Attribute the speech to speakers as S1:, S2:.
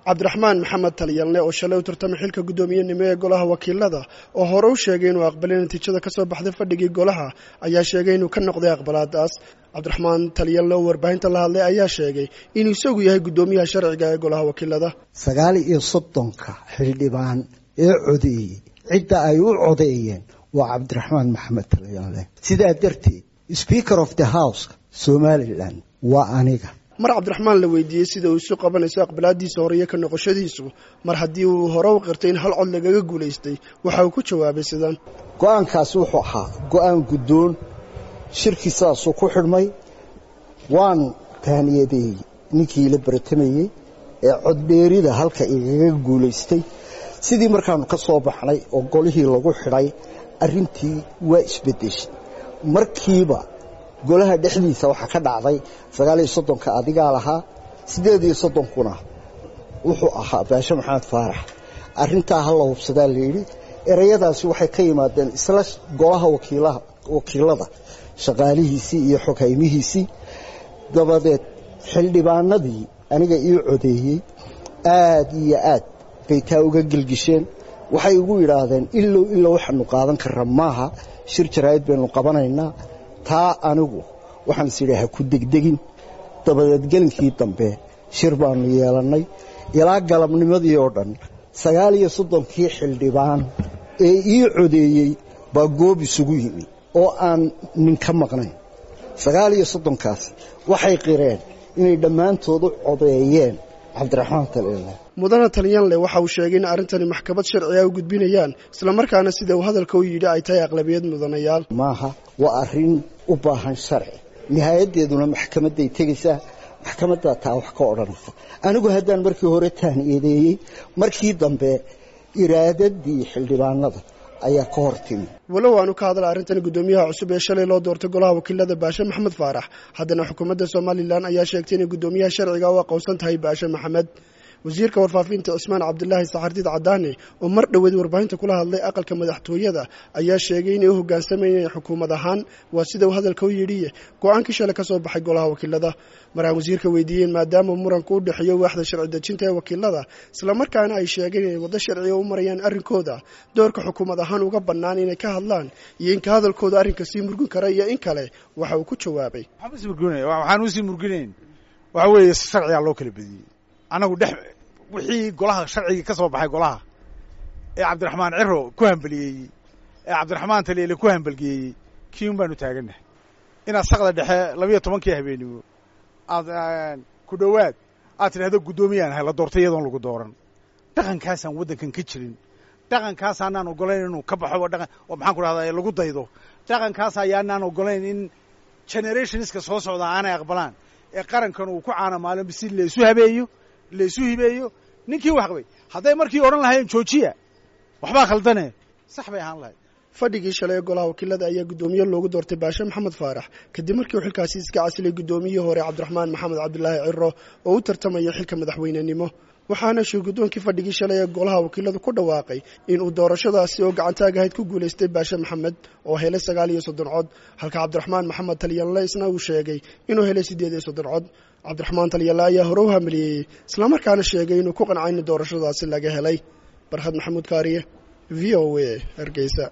S1: cabdiraxmaan maxamed talyalne oo shalay u tartamay xilka guddoomiyenimo ee golaha wakiilada oo hore u sheegay inuu aqbalay natiijada ka soo baxday fadhigii golaha ayaa sheegay inuu ka noqday aqbalaadaas cabdiraxmaan talyalne oo warbaahinta la hadlay ayaa sheegay inuu isagu yahay guddoomiyaha sharciga ee golaha wakiilada
S2: sagaal iyo soddonka xildhibaan ee codeeyey cidda ay u codeeyeen waa cabdiraxmaan maxamed talyalne sidaa darteed speaker of the house somalilan waa aniga
S1: mar cabdiraxmaan la weydiiyey sida uu isu qabanayso aqbalaadiisa hore iyo ka noqoshadiisu mar haddii uu hore u qirtay in hal cod lagaga guulaystay waxa uu ku jawaabay sidan
S2: go-aankaasi wuxuu ahaa go-aan guddoon shirkii sidaasuu ku xidhmay waan taaniyadeeyey ninkii la baratamayey ee coddheerida halka igaga guulaystay sidii markaanu ka soo baxnay oo golihii lagu xidhay arrintii waa isbeddeshay markiiba golaha dhexdiisa waxaa ka dhacday sagaal iyo soddonka adigaa lahaa siddeed iyo soddonkuna wuxuu ahaa baashe maxamed faarax arrintaa ha la hubsadaa layidhi erayadaasi waxay ka yimaadeen isla golaha wakiilada shaqaalihiisii iyo xoghaymihiisii dabadeed xildhibaanadii aniga ii codeeyey aad iyo aad bay taa uga gelgisheen waxay igu yidhaahdeen ilow ilow waxaanu qaadan karra maaha shir jaraa'id baynu qabanaynaa taa anigu waxaan is idhi ha ku degdegin dabadeed gelinkii dambe shir baanu yeelannay ilaa galabnimadii oo dhan sagaal iyo soddonkii xildhibaan ee ii codeeyey baa goob isugu yimi oo aan nin ka maqnayn sagaal iyo soddonkaas waxay qireen inay dhammaantood u codeeyeen cabdiraxmaan taliile
S1: mudane talyanle waxa uu sheegay in arrintani maxkamad sharciga u gudbinayaan islamarkaana sida uu hadalka u yidhi ay tahay aqlabiyad mudanayaal
S2: maaha waa arrin u baahan sharci nihaayadeeduna maxkamadday tegaysaa maxkamaddaa taa wax ka odhanaysa anigu haddaan markii hore taaniyadeeyey markii dambe iraadadii xildhibaanada ayaa ka hor timi
S1: walow aanu ka hadla arrintani guddoomiyaha cusub ee shalay loo doortay golaha wakiilada baashe maxamed faarax haddana xukuumadda somalilan ayaa sheegtay inay guddoomiyaha sharciga u aqoonsan tahay baashe maxamed wasiirka warfaafinta cismaan cabdilaahi saxardiid cadaane oo mar dhoweed warbaahinta kula hadlay aqalka madaxtooyada ayaa sheegay inay u hoggaansamayeen xukuumad ahaan waa sida uu hadalka u yidhi go-aankii shalay ka soo baxay golaha wakiilada maraan wasiirka weydiiyeen maadaama muranku u dhexeeyo waaxda sharci dejinta ee wakiilada islamarkaana ay sheegeen inay waddo sharciga u marayaan arrinkooda doorka xukuumad ahaan uga bannaan inay ka hadlaan iyo inka hadalkooda arrinka sii murgin kara iyo in kale waxa uu ku jawaabay
S3: waxaan usii murginayn waxa weeye sharcigaa loo kala bediyey anagu dhex wixii golaha sharcigii ka soo baxay golaha ee cabdiraxmaan ciro ku hambaliyeeyey ee cabdiraxmaan taliile ku hambalgeeyey kii un baanu taagannahay inaad saqda dhexe labayo tobankii habeenimo aad ku dhowaad aad tidhahdo guddoomiyaan ahay la doortay iyadoon lagu dooran dhaqankaasaan waddankan ka jirin dhaqankaas aanaan ogolayn inuu ka baxo dhaqan oo maxaan ku dhahdaa lagu daydo dhaqankaas ayaanaan ogolayn in generationska soo socda aanay aqbalaan ee qarankan uu ku caana maalin si laysu habeeyo laysu hibeeyo ninkii wax qabay hadday markii odhan lahayen joojiya waxbaa khaldane sax bay ahaan lahayd
S1: fadhigii shalay ee golaha wakiilada ayaa guddoomiye loogu doortay baashe maxamed faarax kadib markii uu xilkaasi iska casilay guddoomiyihii hore cabdiraxmaan maxamed cabdilaahi ciro oo u tartamaya xilka madaxweynenimo waxaana shirgudoonkii fadhigii shalay ee golaha wakiiladu ku dhawaaqay in uu doorashadaasi oo gacantaag ahayd ku guulaystay baashe maxamed oo helay sagaal iyo soddon cod halka cabdiraxmaan maxamed talyanle isna uu sheegay inuu helay siddeed iyo soddon cod cabdiraxmaan talyanle ayaa hore u hamaliyeeyey islamarkaana sheegay inuu ku qancay in doorashadaasi laga helay barkhad maxamuud kaariye v o a hargeysa